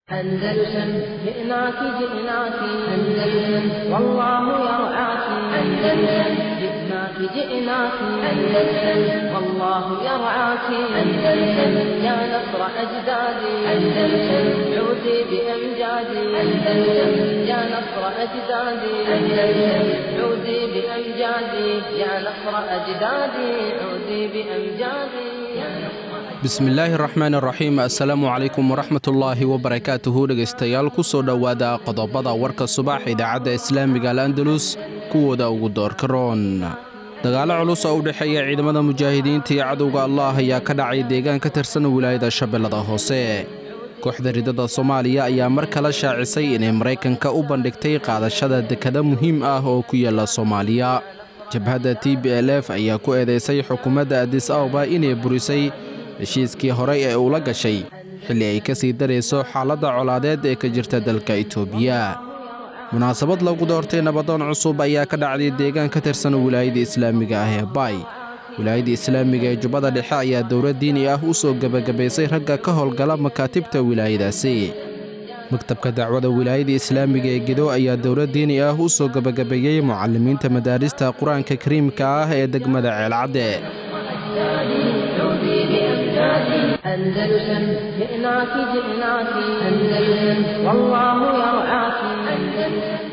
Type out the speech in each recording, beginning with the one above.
أندلسن جئناك جئناك أندلسن والله يرعاك أندلسن جئناك جئناك أندلسن والله يرعاك أندلسن يا نصر أجدادي أندلسن عودي بأمجادي أندلسن يا نصر أجدادي أندلسن عودي بأمجادي يا نصر أجدادي عودي بأمجادي يا نصر bismillaahi raxmaan raxiim assalaamu calaykum waraxmatullaahi wabarakaatuhu dhegaystayaal ku soo dhowaada qodobada warka subax idaacadda islaamiga al andalus kuwooda ugu doorka roon dagaallo culus oo u dhexeeya ciidamada mujaahidiinta iyo cadowga allah ayaa ka dhacay deegaan ka tirsan wilaayada shabeellada hoose kooxda ridada soomaaliya ayaa mar kale shaacisay inay maraykanka u bandhigtay qaadashada dekado muhiim ah oo ku yaalla soomaaliya jabhadda t b l f ayaa ku eedaysay xukuumadda adis ababa inay burisay heshiiskii horey ee uu la gashay xilli ay ka sii darayso xaaladda colaadeed ee ka jirta dalka itoobiya munaasabad lagu doortay nabadoon cusub ayaa ka dhacday deegaan ka tirsan wilaayadda islaamiga ah ee baay wilaayadda islaamiga ee jubbada dhexe ayaa dowlad diini ah u soo gebagabaysay ragga ka howlgala makaatibta wilaayadaasi maktabka dacwada wilaayadda islaamiga ee gedo ayaa dowlad diini ah u soo gebagabeeyey mucallimiinta madaarista qur-aanka kariimka ah ee degmada ceelcadde أندلسن جئناك جئناك أندلسن والله يرعاك أندلسن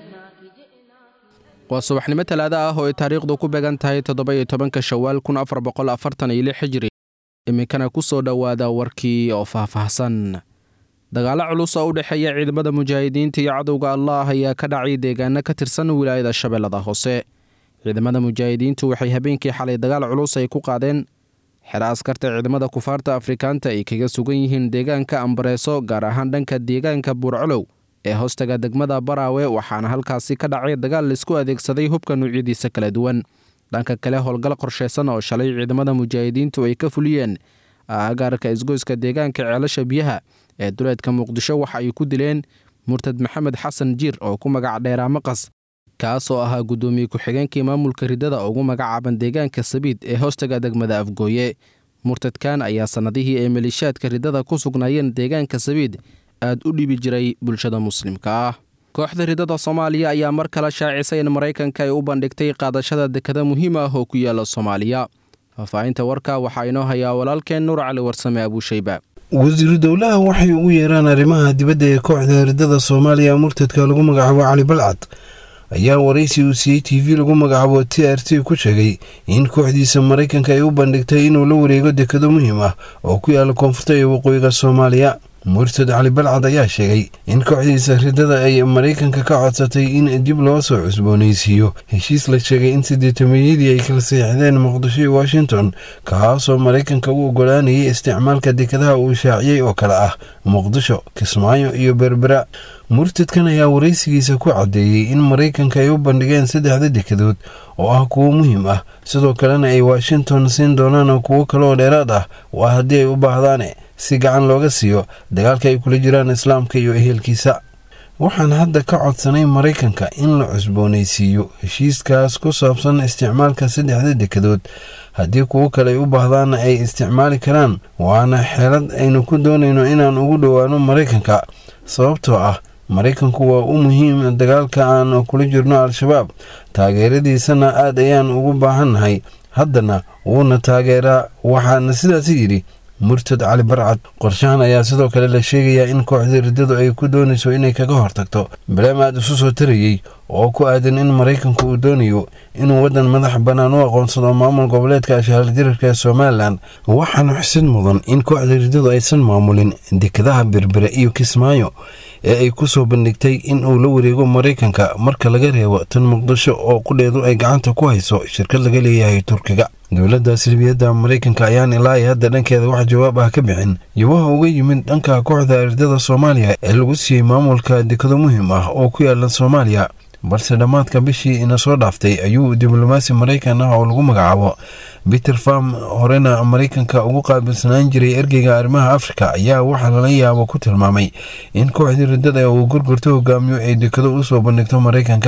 waa subaxnimo talaada ah oo ay taariikhdu ku beegan tahay toddoba-iyo tobanka shawaal kun afar boqol afartan iyo lix xijiri iminkana ku soo dhowaada warkii oo faahfaahsan dagaallo culus oo u dhexeeya ciidamada mujaahidiinta iyo cadowga allah ayaa ka dhacay deegaano ka tirsan wilaayada shabeellada hoose ciidamada mujaahidiintu waxay habeenkii xalay dagaal culus ay ku qaadeen xero askarta ciidamada kufaarta afrikaanta ay kaga sugan yihiin deegaanka ambareeso gaar ahaan dhanka deegaanka buurcolow ee hoostaga degmada baraawe waxaana halkaasi ka dhacay dagaal laisku adeegsaday hubka nuucyadiisa kala duwan dhanka kale howlgal qorshaysan oo shalay ciidamada mujaahidiintu ay ka fuliyeen agaarka isgoyska deegaanka ceelasha biyaha ee duleedka muqdisho waxa ay ku dileen murtad maxamed xasan jiir oo ku magac dheeraa maqas kaas oo ahaa guddoomiye ku-xigeenkii maamulka ridada ugu magacaaban deegaanka sabiid ee hoostaga degmada afgooye murtadkan ayaa sannadihii ay maleeshiyaadka ridada ku sugnaayeen deegaanka sabiid aad u dhibi jiray bulshada muslimka ah kooxda ridada soomaaliya ayaa mar kale shaacisay in maraykanka ay u bandhigtay qaadashada dekada muhiim ah oo ku yaala soomaaliya faahfaahinta warka waxaa inoo hayaa walaalkeen nuur cali warsame abuushayba wasiiru dowlaha waxay ugu yeeraan arrimaha dibadda ee kooxda ridada soomaaliya murtadka lagu magacaabo cali balcad ayaa waraysi uu siiyey t v lagu magacaabo t r t ku sheegay in kooxdiisa maraykanka ay u bandhigtay inuu la wareego dekado muhiim ah oo ku yaala koonfurta iyo waqooyiga soomaaliya murtad cali balcad ayaa sheegay in kooxdiisa ridada ay maraykanka ka codsatay in dib loo soo cusboonaysiiyo heshiis la sheegay in sideetameeyadii ay kala seexdeen muqdisho iyo washington kaasoo maraykanka u ogolaanayay isticmaalka dekadaha uu shaaciyey oo kale ah muqdisho kismaayo iyo berbera murtadkan ayaa waraysigiisa ku caddeeyey in maraykanka ay u bandhigeen saddexda dekadood oo ah kuwo muhiim ah sidoo kalena ay washington siin doonaan kuwo kale oo dheeraad ah waa haddii ay u baahdaane si gacan looga siiyo dagaalka ay kula jiraan islaamka iyo ehelkiisa waxaan hadda ka codsanay maraykanka in la cusboonaysiiyo heshiiskaas ku saabsan isticmaalka saddexda dekadood haddii kuwo kale ay u baahdaana ay isticmaali karaan waana xeelad aynu ku doonayno inaan ugu dhowaano maraykanka sababtoo ah maraykanku waa u muhiim dagaalka aan kula jirno al-shabaab taageeradiisana aad ayaan ugu baahannahay haddana wuuna taageeraa waxaana sidaasi yidhi murtad cali barcad qorshahan ayaa sidoo kale la sheegayaa in kooxda riddadu ay ku doonayso inay kaga hortagto baleem aad isu soo tarayey oo ku aadan in maraykanku uu doonayo inuu waddan madax bannaan u aqoonsado maamul goboleedka ashaaldirarka ee somalilan waxaana xusid mudan in kooxda riddadu aysan maamulin dekadaha berbere iyo kismaayo ee ay ku soo bandhigtay in uu la wareego maraykanka marka laga reebo tan muqdisho oo qudheedu ay gacanta ku hayso shirkad laga leeyahay turkiga dowladda silbiyadda maraykanka ayaan ilaa i hadda dhankeeda wax jawaab ah ka bixin yabaha uga yimid dhanka kooxda ridada soomaaliya ee lagu siiyey maamulka dekado muhiim ah oo ku yaala soomaaliya balse dhammaadka bishii ina soo dhaaftay ayuu diblomaasi maraykan ah oo lagu magacaabo peter farm horena maraykanka ugu qaabilsanaan jiray ergeyga arrimaha afrika ayaa waxaa lala yaabo ku tilmaamay in kooxdii riddada uu gorgorto hogaamiyo ay dekado u soo bandhigto maraykanka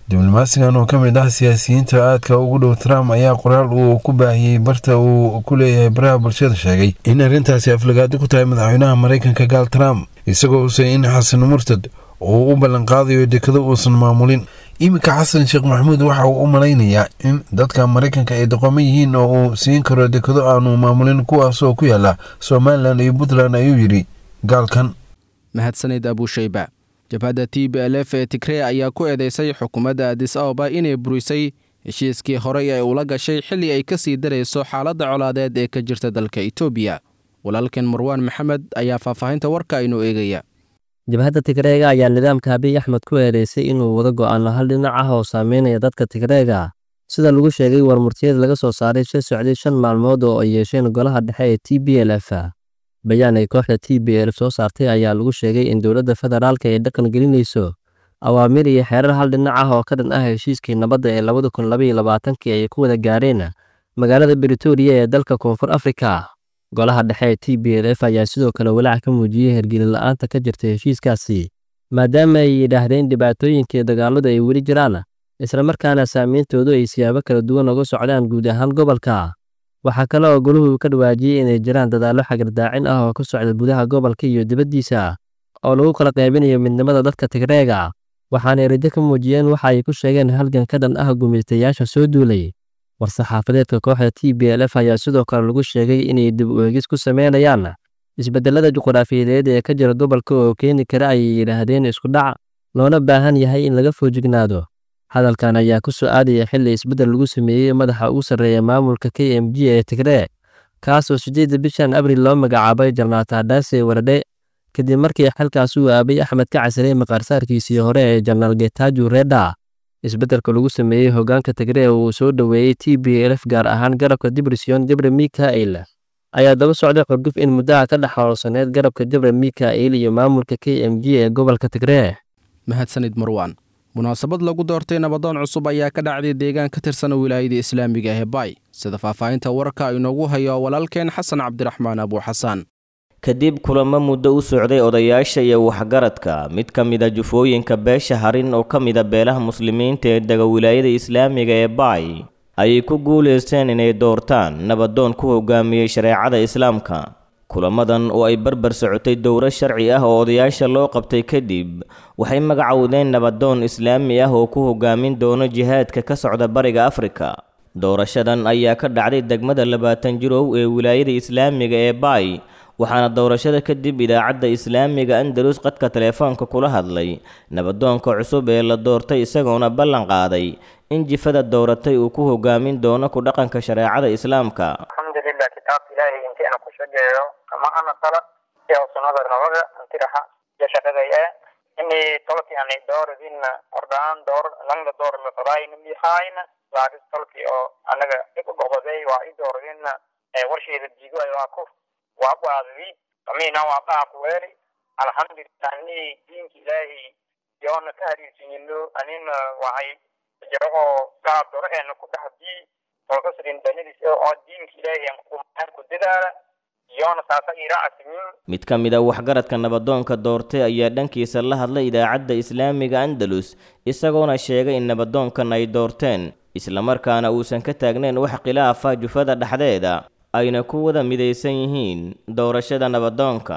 diblomaasigan oo ka mid ah siyaasiyiinta aadka ugu dhow trump ayaa qoraal uu ku baahiyey barta uu ku leeyahay baraha bulshada sheegay in arrintaasi aflagaado ku tahay madaxweynaha maraykanka gaal trump isagoo usay in xasan murtad uu u ballanqaadayo dekado uusan maamulin iminka xasan sheekh maxamuud waxa uu u malaynayaa in dadka maraykanka ay doqomo yihiin oo uu siin karo dekado aanu maamulin kuwaas oo ku yaala somalilan iyo puntland ayuu yidhi gaalkan mahadsanid abuushayba jabhadda t b l f ee tigree ayaa ku eedeysay xukuumadda adis ababa inay burisay heshiiskii horey ee ula gashay xilli ay ka sii darayso xaaladda colaadeed ee ka jirta dalka etoobiya walaalkan marwaan maxamed ayaa faahfaahinta warka inuu eegaya jabhadda tigreega ayaa nidaamka abiy axmed ku eedeysay inuu wada go'aano hal dhinac ah oo saameynaya dadka tigreega sida lagu sheegay warmurtiyada laga soo saaray shil socday shan maalmood oo ay yeesheen golaha dhexe ee t b l f bayaan ay kooxda t b l soo saartay ayaa lagu sheegay in dowladda federaalka ay dhaqan gelinayso awaamir iyo xeerar hal dhinac ah oo ka dhan ah heshiiskii nabadda ee labada kun labaiyo labaatankii ay ku wada gaareen magaalada britoria ee dalka koonfur afrika golaha dhexe ee t b l f ayaa sidoo kale walaac ka muujiyey hergelin la'aanta ka jirta heshiiskaasi maadaama ay yidhaahdeen dhibaatooyinkii dagaaladu ay weli jiraan islamarkaana saameyntoodu ay siyaabo kala duwan uga socdaan guud ahaan gobolka waxaa kale oo goluhu ka dhawaajiyey inay jiraan dadaallo xagardaacin ah oo ka socda gudaha gobolka iyo dibaddiisa oo lagu kala qaybinayo midnimada dadka tigreega waxaanay rajo ka muujiyeen waxa ay ku sheegeen halgan ka dhan ah gumaystayaasha soo duulay war-saxaafadeedka kooxda t b l f ayaa sidoo kale lagu sheegay inay dib u eegis ku sameynayaan isbedelada juquraafiyadeed ee ka jira gobolka oo keeni kara ayay yidhaahdeen isku dhac loona baahan yahay in laga foojignaado hadalkan ayaa ku soo aadaya xilli isbeddel lagu sameeyey madaxa ugu sarreeya maamulka k m g ee tigree kaas oo siddeedda bishan abril loo magacaabay jarnaata hadhaase waradhe kadib markii xilkaas uu aabay axmed ka casiray maqaarsaarkiisii hore ee janaal getaaju redha isbeddelka lagu sameeyey hoggaanka tigree uu soo dhoweeyey t b lf gaar ahaan garabka dibrisyon dibre mikael ayaa daba socday xurguf in muddaha ka dhex hoorsaneyd garabka dibre mikael iyo maamulka k m g ee gobolka tigree mahadsanid marwaan munaasabad lagu doortay nabadoon cusub ayaa ka dhacday deegaan ka tirsan wilaayada islaamiga ee bay sida faahfaahinta wararka inoogu hayo walaalkeen xasan cabdiraxmaan abuuxasaan kadib kulamo muddo u socday odayaasha iyo waxgaradka mid ka mida jufooyinka beesha harin oo ka mida beelaha muslimiinta ee dega wilaayada islaamiga ee baay ayay ku guulaysteen inay doortaan nabadoon ku hogaamiyey shareecada islaamka kulamadan oo ay barbar socotay dowro sharci ah oo odayaasha loo qabtay kadib waxay magacowdeen nabadoon islaami ah oo ku hogaamin doono jihaadka ka socda bariga afrika doorashadan ayaa ka dhacday degmada labaatan jirow ee wilaayada islaamiga ee baay waxaana doorashada kadib idaacadda islaamiga andalus qadka teleefoonka kula hadlay nabadoonka cusub ee la doortay isagoona ballan qaaday in jifada dooratay uu ku hogaamin doono ku dhaqanka shareecada islaamka alxamdulilah kitaabka ilaahay intii aan ku shageeyo ama ana tala iyo sunnada nabaga antiraxa iyo shaqadaya inay tolki ani dooradina ordaan door langa door la fadaayna mihaayna laakis tolki oo anaga dhib u goqoday waa i dooradina warsheeda jigo ay waa ku waa ku aadadi kamina waa qaaq weeli alxamdulilah ani diinka ilaahay yoona ka hariirsanyino anina waxay jiragoo gaab doraheena ku dhaxdii tolkasrin danidis oo diinka ilaahay aan ku dadaala yoona saasa iraacasamin mid ka mid a waxgaradka nabadoonka doortay ayaa dhankiisa la hadlay idaacadda islaamiga andalus isagoona sheegay in nabadoonkan ay doorteen islamarkaana uusan ka taagnayn wax khilaafa jufada dhexdeeda ayna ku wada midaysan yihiin doorashada nabadoonka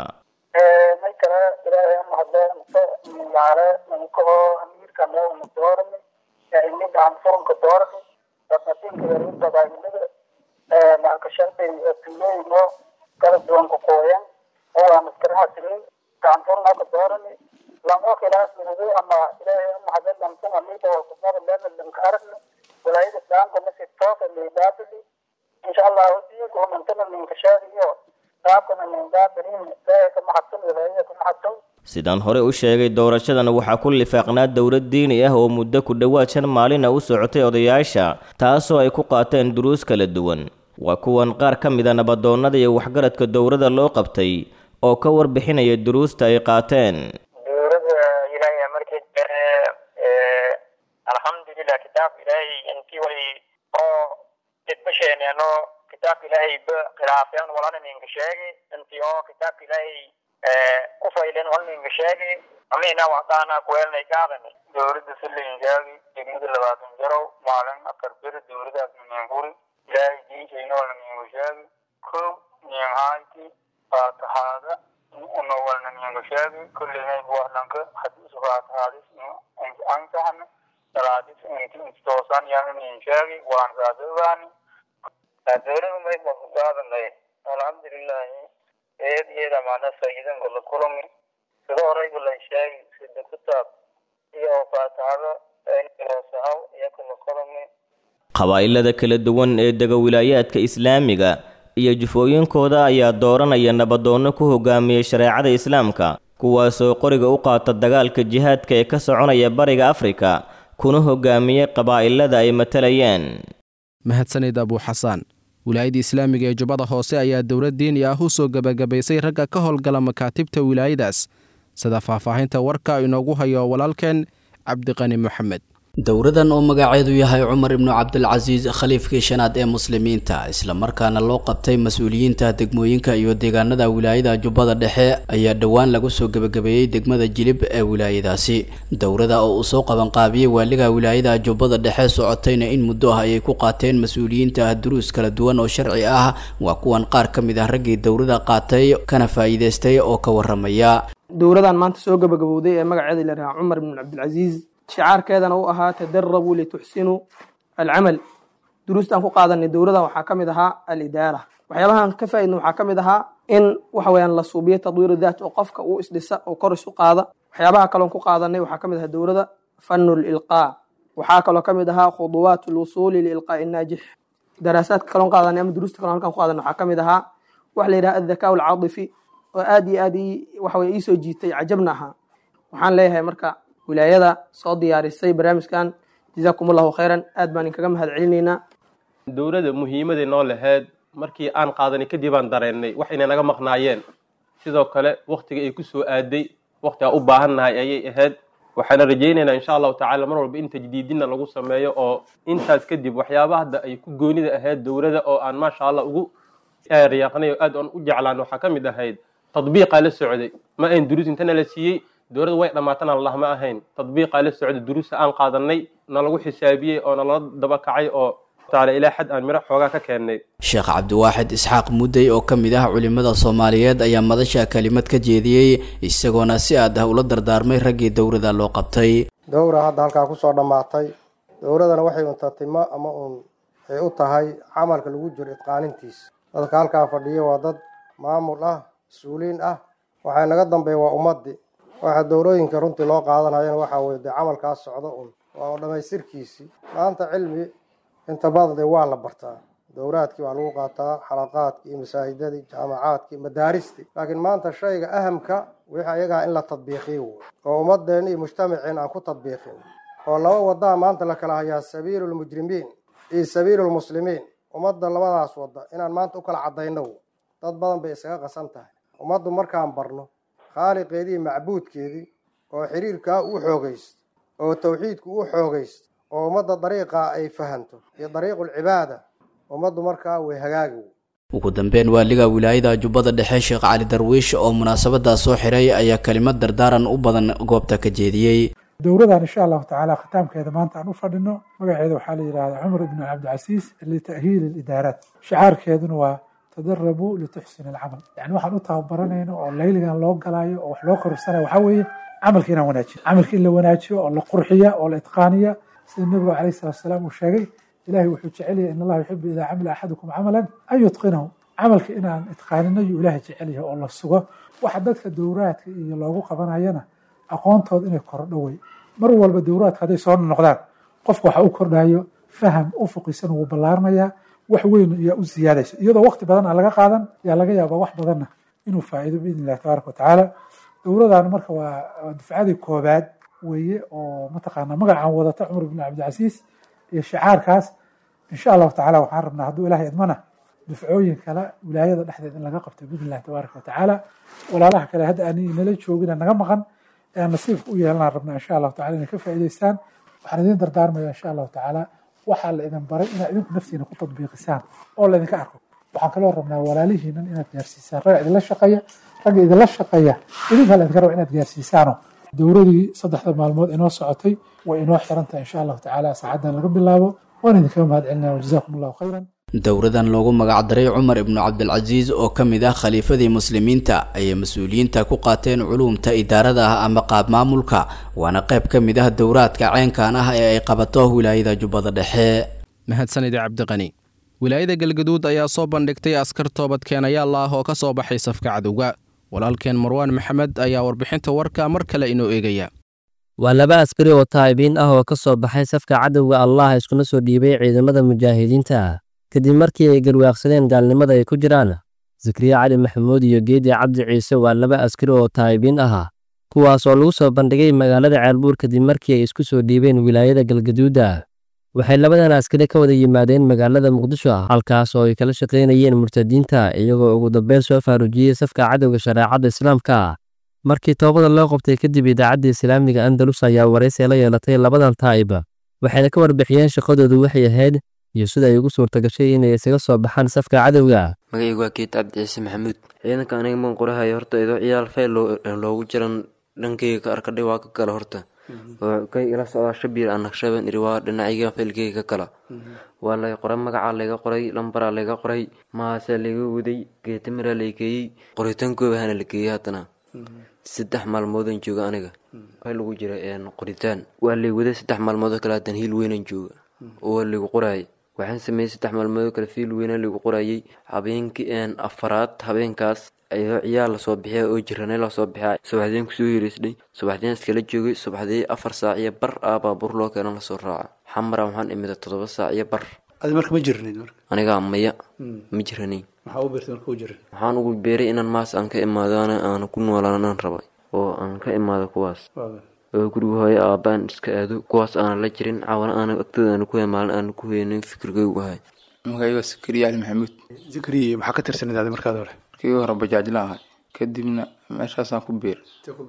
may kale ilaahay mahadle yaale nankaho amiirka noo doorani iniga aan furunka doorani dadnasiinka yarintabaaginada laakasharday tuulooyino kala duwan ku qooyan oo aan iskaraha sirin gacanfurna ka doorani lango khilaaf mirugo ama ilaahay mahadle lamsan amiida waa kumada leena lanka aragna walaayada islaamka masi toosa maydaabili insha allah wadiiku mantana ninkashaadiyo qaabkana nindaabilin ilaahay ka maxadsan walaayada ka maxadsan sidaan hore u sheegay doorashadan waxaa ku lifaaqnaa dowlad diini ah oo muddo ku dhowaad shan maalina u socotay odayaasha taasoo ay ku qaateen duruus kala duwan waa kuwan qaar ka mid a nabadoonnada iyo waxgaradka dowladda loo qabtay oo ka warbixinaya duruusta ay qaateen dowladda ilaahay markii alxamdulilah kitaabka ilaahay intii way oo didbasheeneeno kitaabka ilaahay ba khilaafeen walana ninka sheegi intii oo kitaabka ilaahay ku faylen wal ninka sheegi amina waxdaana kuweelnay gaadani dowladda silinjaagi degmada labaatan jarow maalin afar beri dowladaas ninkuri ilaahay diinshaynoolna ninkashaagi kow ninhaanti faatahaada unowalna ninkashaagi kolleynay buwaxdhanka hadiisu faatahaadis ansaxna salaadis inti intoosan yaanu ninshaagi waan saasogaani dowlada may ba ku qaadanay alxamdulilahi eed iyada maana faa'iidan kula kulami sida horeyba la sheegi sida kutaab iyo faataxado loosahaw iyo kula kulami qabaa'ilada kala duwan ee dega wilaayaadka islaamiga iyo jufooyinkooda ayaa dooranaya nabadoonno ku hogaamiya shareecada islaamka kuwaasoo qoriga u qaata dagaalka jihaadka ee ka soconaya bariga afrika kuna hogaamiyey qabaa'ilada ay matalayeen mahadsanid abuu xasaan wilaayadda islaamiga ee jubbada hoose ayaa dowlad diini ah u soo gebagabaysay ragga ka howlgala makaatibta wilaayadaas sida faahfaahinta warka inoogu hayo walaalkeen cabdiqani moxamed dowradan oo magaceedu yahay cumar ibnu cabdilcasiis khaliifkii shanaad ee muslimiinta islamarkaana loo qabtay mas-uuliyiinta degmooyinka iyo deegaanada wilaayada jubbada dhexe ayaa dhowaan lagu soo gebagabeeyey degmada jilib ee wilaayadaasi dowrada oo uu soo qabanqaabiyey waaliga wilaayada jubbada dhexe socotayna in muddo ah ayay ku qaateen mas-uuliyiinta duruus kala duwan oo sharci ah waa kuwan qaar ka mid ah raggii dowrada qaatay kana faa'iidaystay oo ka waramaya dowradan maanta soo gebagabowday ee magaceeda la yidhaha cumar ibnu cabdilcasiis shicaarkeedana uu ahaa tadarabuu lituxsinuu alcamal duruustaan ku qaadanay dowladan waxaa ka mid ahaa alidaara waxyaabahan ka faaidna waxaa ka mid ahaa in waxa weyaan la suubiyo tadwiiru daat oo qofka uu isdhisa oo kor isu qaada waxyaabaha kaloon ku qaadanay waxaa ka mid ahaa dowlada fanu lilqaa waxaa kaloo ka mid ahaa khuduwaat lwusuuli liilqaa'i naajix daraasaadka kaloon qaadanay ama duruusta kalon halkan ku qaadanay waxaa ka mid ahaa waxa la yidhaha adhakaa alcaadifi oo aad iyo aad waxaweye iisoo jiitay cajabna ahaa waxaan leeyahay marka wilaayada soo diyaarisay barnaamijkan jazaakum allahu khayran aad baan inkaga mahad celinaynaa dowladda muhiimaday noo lahayd markii aan qaadanay kadib aan dareennay wax inay naga maqnaayeen sidoo kale waktiga ay ku soo aaday wakti aan u baahannahay ayay ahayd waxaana rajaynaynaa insha allahu tacala mar walba in tajdiidina lagu sameeyo oo intaas kadib waxyaabaha hadda ay ku goonida ahayd dowladda oo aan maasha allah ugu riyaaqnay oo aad aan u jeclaan waxaa ka mid ahayd tadbiiqaa la socday ma ayn duruus intana la siiyey dowladda way dhammaatana allah ma ahayn tadbiiqaa la socda duruusa aan qaadanay na lagu xisaabiyey oo nalala daba kacay oo taala ilaa xad aan miro xoogaa ka keennay sheekh cabdiwaaxid isxaaq mudday oo ka mid ah culimmada soomaaliyeed ayaa madasha kelimad ka jeediyey isagoona si aad ah ula dardaarmay raggii dowrada loo qabtay dowra hadda halkaa kusoo dhammaatay dowladana waxay untatimo ama uun ay u tahay camalka lagu jiro idqaanintiisa dadka halkaa fadhiya waa dad maamul ah mas-uuliin ah waxay naga dambeeya waa ummadii waxa dowlooyinka runtii loo qaadanayana waxaa weye dee camalkaas socdo un waa u dhammaystirkiisii maanta cilmi inta badan dee waa la bartaa dowlaadkii waa lagu qaataa xalaqaadkii masaajidadii jaamacaadkii madaaristii laakiin maanta shayga ahamka wixii ayagaa in la tadbiiqiyo wey oo ummadeenna iyo mujtamaceen aan ku tadbiiqin oo laba wadaa maanta la kala hayaa sabiilu lmujrimiin iyo sabiilu lmuslimiin ummadda labadaas wada inaan maanta u kala caddayno wey dad badan bay iskaga qasan tahay ummaddu markaan barno khaaliqeedii macbuudkeedii oo xiriirkaa u xoogaysto oo tawxiidku u xoogaysto oo ummadda dariiqaa ay fahanto iyo dariiqulcibaada ummaddu markaa way hagaagi ugu dambeyn waaliga wilaayada jubbada dhexe sheekh cali darwiish oo munaasabadaas soo xiray ayaa kelimad dardaaran u badan goobta ka jeediyey dowladan insha allahu tacaala khitaamkeeda maanta aan u fadhino magaceeda waxaa la yidhahdaa cumar ibnu cabdicasiis lita'hiili alidaaraat shicaarkeeduna waa tadarabuu lituxsini alcamal yani waxaan u tababaranayno oo layligan loo galaayo oo wax loo korursanayo waxaa weeye camalka inaan wanaajiyo camalka in la wanaajiyo oo la qurxiya oo la itqaaniya sida nebigu calayhi salatu salaam uu sheegay ilahay wuxuu jecel yahay in allaha yuxibu idaa camila axadukum camalan an yutqinahu camalka inaan itqaanino yuu ilaahay jecel yahay oo la sugo waxa dadka dowraadka iyo loogu qabanayana aqoontooda inay kordho wey mar walba dowraadka hadday soo noqdaan qofka waxa u kordhayo faham u fuqisan wuu ballaaranayaa wax weyn ayaa u siyaadaysa iyadoo waqti badan aan laga qaadan ayaa laga yaabaa wax badanna inuu faa'iido biidn illahi tabaaraka watacaala dowladan marka waa dufcadii koobaad weeye oo mataqaanaa magacaan wadata cumar ibn cabdicasiis iyo shicaarkaas insha allahu tacala waxaan rabnaa hadduu ilahay idmana dufcooyin kale wilaayada dhexdeed in laga qabto biidn illahi tabaaraka watacaala walaalaha kale hadda aan nala joogina naga maqan ee nasiibka u yeelanaan rabnaa insha allahu tacala inay ka faa'iidaystaan waxaan idin dardaarmaya insha allahu tacaala waxaa la idin baray inaad idinku naftiina ku tadbiiqisaan oo laydinka arko waxaan kaloo rabnaa walaalihiinan inaad gaarsiisaan ragga idinla shaqeeya ragga idinla shaqeeya idinkaa laydinka raba inaad gaarsiisaano dowradii saddexda maalmood inoo socotay way inoo xiran tahay insha allahu tacaala saacaddan laga bilaabo waan idinkaga mahad celinaya wajazakum allahu khayran dowradan loogu magacdaray cumar ibnu cabdilcasiis oo ka mid ah khaliifadii muslimiinta ayay mas-uuliyiinta ku qaateen culuumta idaarada ah ama qaab maamulka waana qayb ka mid ah dowraadka ceenkan ah ee ay qabato wilaayada jubbada dhexe mahadsanidi cabdiqani wilaayada galgaduud ayaa soo bandhigtay askar toobadkeenayaal ah oo ka soo baxay safka cadowga walaalkeen marwaan maxamed ayaa warbixinta warka mar kale inoo eegaya waa laba askari oo taa'ibiin ah oo ka soo baxay safka cadowga allah iskuna soo dhiibay ciidamada mujaahidiinta kadib markii ay garwaaqsadeen gaalnimada ay ku jiraan zakariya cali maxamuud iyo geedi cabdi ciise waa laba askari oo taa'ibiin ah kuwaas oo lagu soo bandhigay magaalada ceelbuur kadib markii ay isku soo dhiibeen wilaayada galgaduuda waxay labadan askari ka wada yimaadeen magaalada muqdisho halkaas oo ay kala shaqaynayeen murtadiinta iyagoo ugu dambeyn soo faarujiyey safka cadowga shareecadda islaamka markii toobada loo qabtay kadib idaacadda islaamiga andalus ayaa waraysi la yeelatay labadan taa'iba waxayna ka warbixiyeen shaqadoodu waxay ahayd iyo sida ay ugu suurta gashay inay isaga soo baxaan safka cadowga magacaygu waa geed cabdi ciise maxamuud ciidanka aniga maan qorahayo horta idoo ciyaal fayl loogu jiran dhankeyga ka arkadhay waa ka kala horta kay ila socdaa shabiir aan naqshaban iri waa dhinacayga faylkeyga ka kala waa laga qoray magacaa layga qoray lambaraa layga qoray mahaasaa layga waday geetamiraa laygeeyey qoritaankooba hana la geeyey haddana saddex maalmoodaan jooga aniga waa lagu jira qoritaan waa lay waday saddex maalmoodoo kale haddana hiil weynaan jooga oo waa laygu qoraayay waxaan sameeyey saddex maalmoodoo kale fiil weynaa laygu qorayay habeenkii afaraad habeenkaas ayoo ciyaal lasoo bixiya oo jirane lasoo bixiya subaxdeen kusoo yereysnay subaxdeen iskala joogay subaxdii afar saac iyo bar ah baabuur loo keena lasoo raaca xamara waxaan imida toddoba saac iyo bar adi marka ma jirnid marka anigaa maya ma jiranayn maxaa u beertay marka u jiran waxaan ugu beeray inaan maas aan ka imaadana aan ku noolaan rabay oo aan ka imaado kuwaas oo guriga hooyo aabaan iska aado kuwaas aanan la jirin caawana aana agtooda aana ku hay maalin aana ku heynin fikirkaygu ahay magacayga sakariya cali maxamuud zikriye maxaa ka tirsanid adi markaad hore markii hore bajaajla ahay kadibna meeshaasaan ku biir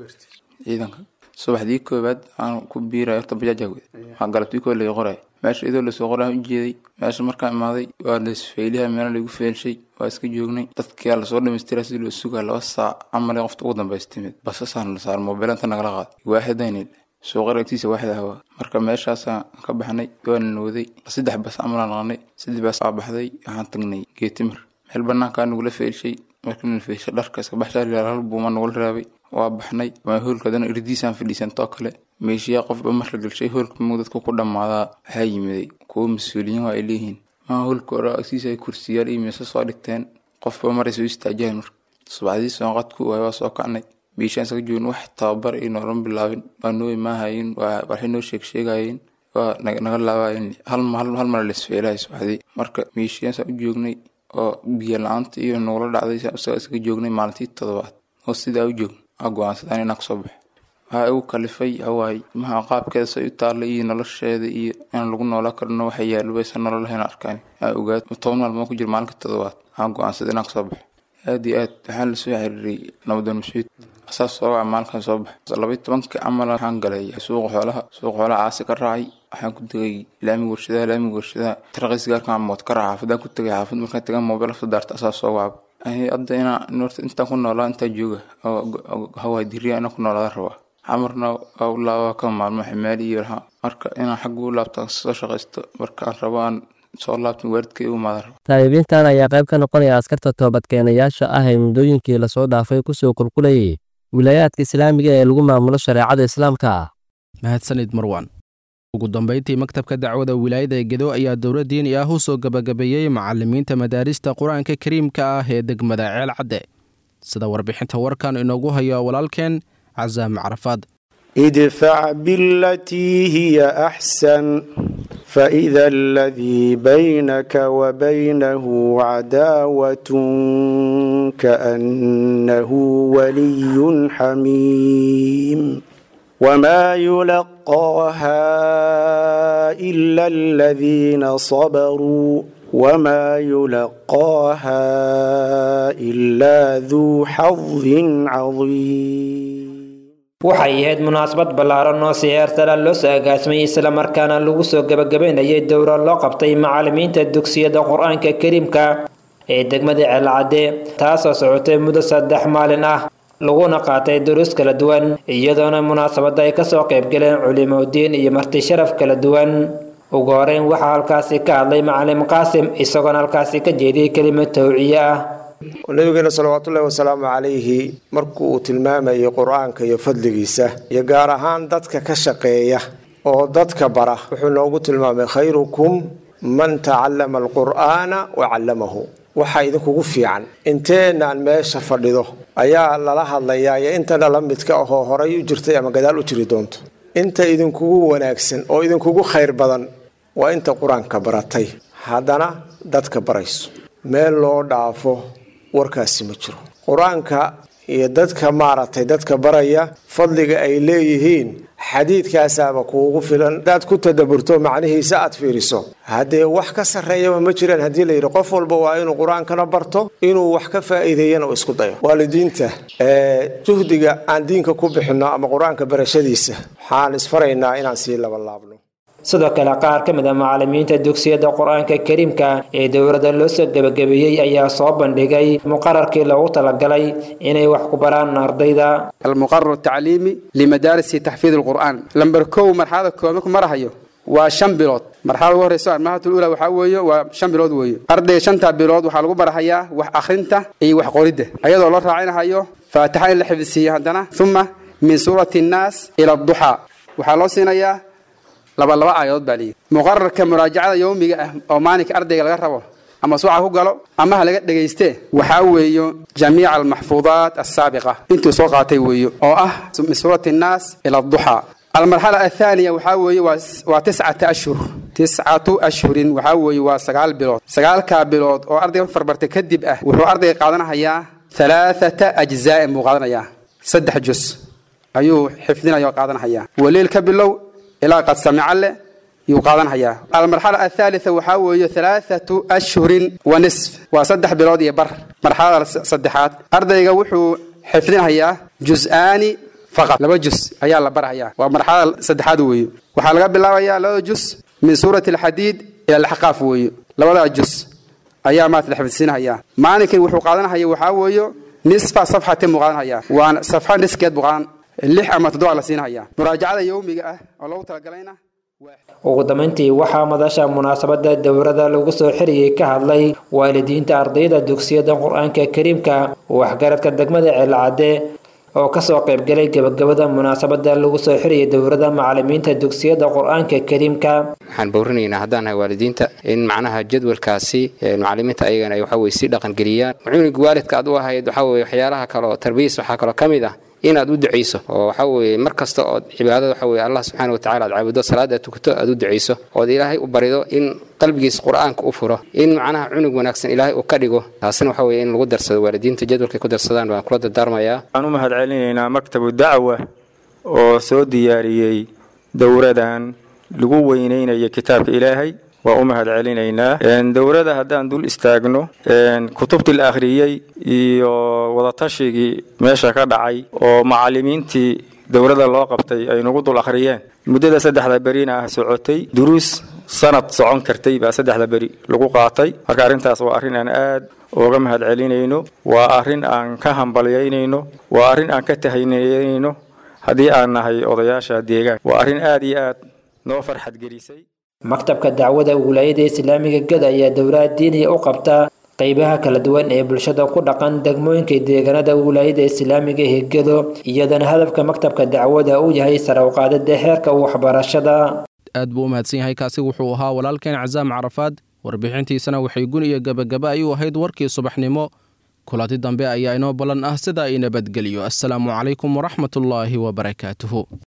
ciidanka subaxdii koowaad aan ku biiray horta bajaajaa wada waxaa galabtii koowaad laga qoray meesha idoo lasoo qoraa ujeeday meesha markaan imaaday waa laisfayliha meela lagu feelshay waa iska joognay dadkia lasoo dhamaystira sidii loo sugaa laba saac camale qofta ugu dambaysa timid basasaan la saar moobeelanta nagala qaad waaxidaynil suuqar agtiisa waaxid ahwa marka meeshaasaan ka baxnay waana waday saddex bas camalaan naqnay saddex bas aa baxday waxaan tagnay geetimir meel banaankaa nagula feelshay markii la feelshay dharka iska baxshaa hal buuma nagula raabay waa baxnay waa hoolkadana irdiisaan fadhiisantoo kale meeshiyaa qofba mar la gelshay hoolka mug dadka ku dhammaadaa waxaa yimiday kuwo mas-uuliyiin waa ay leeyihiin maa hoolka hore agtiisa ay kursiyaal iyo miise soo dhigteen qofba maray soo istaajiyaan marka subaxdii soonqadku waay waa soo kacnay biishaan isaga joogin wax tababar iyo noolan bilaabin waa noo imaahayin waxay noo sheeg sheegayeen waa naga laabayen hal hal mar laisfeelahay subaxdii marka miishiyaansaa u joognay oo biyo la-aanta iyo nagula dhacday isaga isaga joognay maalintii toddobaad oo sidaa u joogn aa go-aansadaan inaan kasoo baxo waxaa igu kalifay hawaay maha qaabkeeda say u taalla iyo nolosheeda iyo inaan lagu noolaa karno waxay yaalubaysa nololaheena arkaan aa ogaad toban maalmood ku jira maalinka toddobaad waxaan go-aansaday inaan kasoo baxo aad iyo aad waxaan lasoo xiriiray nabadoon mascuud asaas soo waca maalinkan soo baxa labaiy tobanka camal waxaan galay suuqa xoolaha suuqa xoolaha caasi ka raacay waxaan ku tegay laamiga warshadaha laamiga warshadaha taraqisgaarkan mood ka raaca xaafadaan ku tegay xaafad markaan tagan moobeel afta daarta asaas soo wacaba hadda inaan horta intaan ku noolaa intaa jooga hawaay diriya inaan ku noolaada rabaa xamarna waa u laabaa ka maalmo ximaali iyo lahaa marka inaan xagga u laabtaan soo shaqaysto markaan rabo aan soo laabtan waalidkay u imaada rabo taa'ibiintan ayaa qayb ka noqonaya askarta toobadkeenayaasha ah ee muddooyinkii lasoo dhaafay kusoo qulqulayay wilaayaadka islaamiga ee lagu maamulo shareecada islaamka mahadsanid marwan ugu dambayntii maktabka dacwada wilaayada gedo ayaa dowla diini ah u soo gebagabeeyey macalimiinta madaarista qur-aanka kariimka ah ee degmada ceel cadde sida warbixinta warkan inoogu hayo walaalkeen casaam carafaad idfac bilatii hiya axsan faida aladii baynaka wa baynahu cadaawatun kaannahu waliyun xamiim وما يلقاها إلا الذين صبروا وما يلقاها إلا ذو حظ عظيم waxay ahayd munaasabad ballaaran oo si heertala loo soo agaasimay islamarkaana lagu soo gebagabaynayay dowro loo qabtay macalimiinta dugsiyada qur-aanka kariimka ee degmada ceelcadde taasoo socotay muddo saddex maalin ah laguna qaatay duruus kala duwan iyadoona munaasabadda ay kasoo qaybgaleen culimodiin iyo marti sharaf kala duwan ugu horeyn waxaa halkaasi ka hadlay macalim qaasim isagoona halkaasi ka jeediyey kelimad tawciye ah nabigeena salawaatullaahi wasalaamu calayhi markuu uu tilmaamayay qur-aanka iyo fadligiisa iyo gaar ahaan dadka ka shaqeeya oo dadka bara wuxuu noogu tilmaamay khayrukum man tacallama alqur'aana wa callamahu waxaa idinkugu fiican inteenaan meesha fadhido ayaa lala hadlayaa iyo intana la midka ahoo horay u jirtay ama gadaal u jiri doonto inta idinkugu wanaagsan oo idinkugu khayr badan waa inta qur-aanka baratay haddana dadka barayso meel loo dhaafo warkaasi ma jiro qur-aanka iyo dadka maaragtay dadka baraya fadliga ay leeyihiin xadiidkaasaaba kuugu filan hadaad ku tadaburto macnihiisa aad fiiriso haddee wax ka sarreeyaba ma jiraan haddii la yidhi qof walba waa inuu qur-aankana barto inuu wax ka faa'iideeyana uu isku dayo waalidiinta juhdiga aan diinka ku bixinno ama qur-aanka barashadiisa waxaan isfaraynaa inaan sii labalaabno sidoo kale qaar ka mid a macalimiinta dugsiyada qur-aanka kariimka ee dowladda loo soo gebagabeeyey ayaa soo bandhigay muqararkii loogu talagalay inay wax ku baraan ardayda المقرر التعليمي لمدارس تحفيظ القرآن لمبر كو مرحلة كو مكو مرحيو waa shan bilood marxalada ugu horeyso almahatul ula waxaa weeye waa shan bilood weeye ardayga shanta bilood waxaa lagu barahayaa wax akhrinta iyo wax qoridda ayadoo loo raacinahayo faatixa in la xifdisiiyo haddana uma min suurati nnaas ila duxaa waxaa loo siinayaa laba laba aayadood baa liyi muqararka muraajacada yowmiga ah oo maalinka ardayga laga rabo ama suuca ku galo ama ha laga dhegayste waxaa weeyo jamiica almaxfuudaat asaabiqa intuu soo qaatay weeyo oo ah min suurati nnaas ila duxaa المرحلة الثانية وحاوي وتسعة أشهر تسعة أشهر وحاوي وسقال بلود سقال كابلود وأرضي فربرت كدب أه وهو أرضي قادنا هيا ثلاثة أجزاء مقادنا هيا سدح جزء أيو حفظنا يو قادنا هيا وليل كبلو إلى قد سمع له يقادنا هيا المرحلة الثالثة وحاوي ثلاثة أشهر ونصف وصدح بلود يبر مرحلة صدحات أرضي وحو حفظنا هيا جزءان فقط لaba jus ayaa la barahayaa waa marxalada saddexaad weeye waxaa laga bilaabayaa labada jus min suurati alxadiid ila alxaqaaf weeye labadaa jus ayaa maata la xifdisiinahayaa maalinkii wuxuu qaadanahaya waxaa weeyo nisfa safxatin buu qaadanhayaa waana safxa niskeed buu qaadan lix ama toddoba la siinahayaa muraajacada yowmiga ah oo loogu talagalayna ugu dambeyntii waxaa madasha munaasabada dowladda lagu soo xiriyey ka hadlay waalidiinta ardayda dugsiyada qur-aanka kariimka waxgaradka degmada ceelcadde oo kasoo qaybgalay gebagabada munaasabada lagu soo xiriyay dowladda macalimiinta dugsiyada qur-aanka kariimka waxaan bowrinaynaa haddaan nahay waalidiinta in macnaha jadwalkaasi macalimiinta ayagana ay waxaweye si dhaqangeliyaan cunuga waalidka aad u ahayd waxaweye waxyaalaha kale oo tarbiyis waxaa kaloo ka mid ah inaad u ducayso oo waxa weeye mar kasta ood cibaadada waxa weye allah subxaana wa tacala aad caabudo salaada aad tukato aad u ducayso ood ilaahay u barido in qalbigiisa qur-aanka u furo in macnaha cunug wanaagsan ilaahay uu ka dhigo taasina waxa weye in lagu darsado waalidiinta jadwalkay ku darsadaan baan kula dardaarmayaa waxaan u mahad celinaynaa maktabu dacwa oo soo diyaariyey dowradan lagu weyneynayo kitaabka ilaahay waa u mahad celinaynaa dowladda haddaan dul istaagno kutubtii la akhriyey iyo wadatashigii meesha ka dhacay oo macalimiintii dowladda loo qabtay ay nagu dul akhriyeen muddada saddexda berina ah socotay duruus sanad socon kartay baa saddexda beri lagu qaatay marka arrintaas waa arrin aan aad uga mahad celinayno waa arrin aan ka hambalyaynayno waa arrin aan ka tahaynayno haddii aan nahay odayaasha deegaan waa arrin aad iyo aad noo farxad gelisay maktabka dacwada wilaayada islaamiga gada ayaa dowlaha diiniya u qabta qeybaha kala duwan ee bulshada ku dhaqan degmooyinka deegaanada wilaayada islaamiga ee gado iyadana hadafka maktabka dacwada uu yahay sare u qaadida heerka waxbarashada aad buu u mahadsan yahay kaasi wuxuu ahaa walaalkeen casaam carafaad warbixintiisana waxay gun iyo gebagaba ayuu ahayd warkii subaxnimo kulanti dambe ayaa inoo ballan ah sida ay nabadgeliyo assalaamu calaykum waraxmatullaahi wabarakaatuhu